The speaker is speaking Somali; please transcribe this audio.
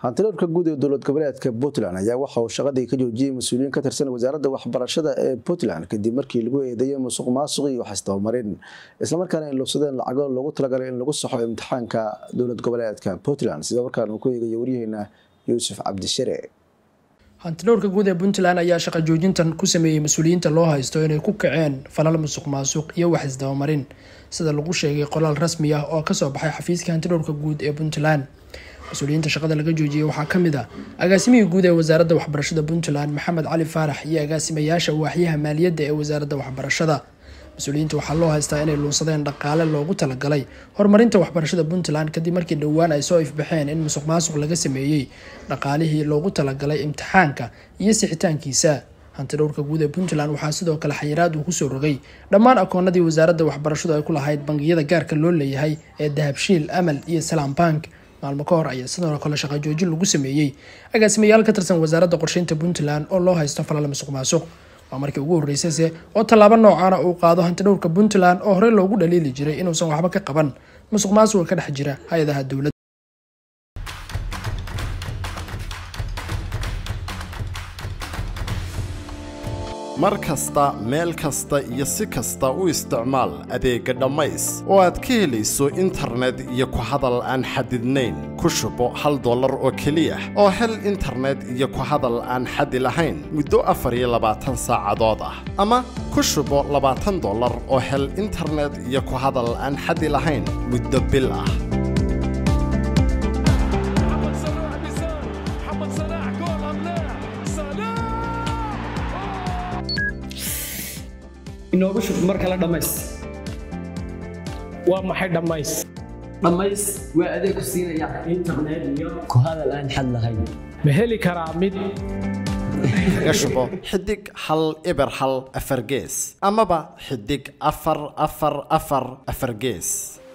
hantiloorka guud ee dowlad goboleedka puntland ayaa waxa uu shaqadii ka joojiyey mas-uuliyiin ka tirsan wasaaradda waxbarashada ee puntland kadib markii lagu eedeeyay musuq maasuq iyo waxisdabamarin islamarkaana ay lubsadeen lacago loogu talagalay in lagu saxo imtixaanka dowlad goboleedka puntland sida markaan uu ku eegayo waryaheena yuusuf cabdishare hantidhowrka guud ee puntland ayaa shaqa joojintan ku sameeyey mas-uuliyiinta loo haysto inay ku kaceen falal musuq maasuq iyo wax isdabamarin sida lagu sheegay qoraal rasmi ah oo kasoo baxay xafiiska hantidhowrka guud ee puntland mas-uuliyiinta shaqada laga joojiyey waxaa ka mid ah agaasimihii guud ee wasaaradda waxbarashada puntland maxamed cali faarax iyo agaasimayaasha waaxyaha maaliyadda ee wasaaradda waxbarashada mas-uuliyiinta waxaa loo haystaa inay luunsadeen dhaqaale loogu talagalay horumarinta waxbarashada puntland kadib markii dhowaan ay soo ifbaxeen in musuq maasuq laga sameeyey dhaqaalihii loogu talagalay imtixaanka iyo sixitaankiisa hantidhowrka guud ee puntland waxaa sidoo kale xayiraad uu kusoo rogay dhammaan akoonadii wasaaradda waxbarashadu ay ku lahayd bangiyada gaarka loo leeyahay ee dahabshiil amal iyo salaam bank maalmo ka hor ayaa sidoo kale shaqa joojin lagu sameeyey agaasimayaal ka tirsan wasaaradda qorsheynta puntland oo loo haysto falal musuq maasuq waa markii ugu horreysayse oo tallaabo noocaana uu qaado hantidhowrka puntland oo horey loogu dhaliili jiray inuusan waxba ka qaban musuq maasuqa ka dhex jira hay-adaha dowladda mar kasta meel kasta iyo si kasta u isticmaal adeegga dhammays oo aad ka helayso internet iyo ku hadal aan xadidnayn ku shubo hal dollar oo keliya oo hel internet iyo ku hadal aan xadi lahayn muddo afar iyo labaatan saacadood ah ama ku shubo labaatan dollar oo hel internet iyo ku hadal aan xadi lahayn muddo bil ah inoogu shub mar kale dhammays waa maxay dhammays dhammays waa adeeg ku siinaya internet iyo ku hadal aan xad lahayn ma heli karaa mid kaga shubo xidig hal eber hal afar gees amaba xidig afar afar afar afar gees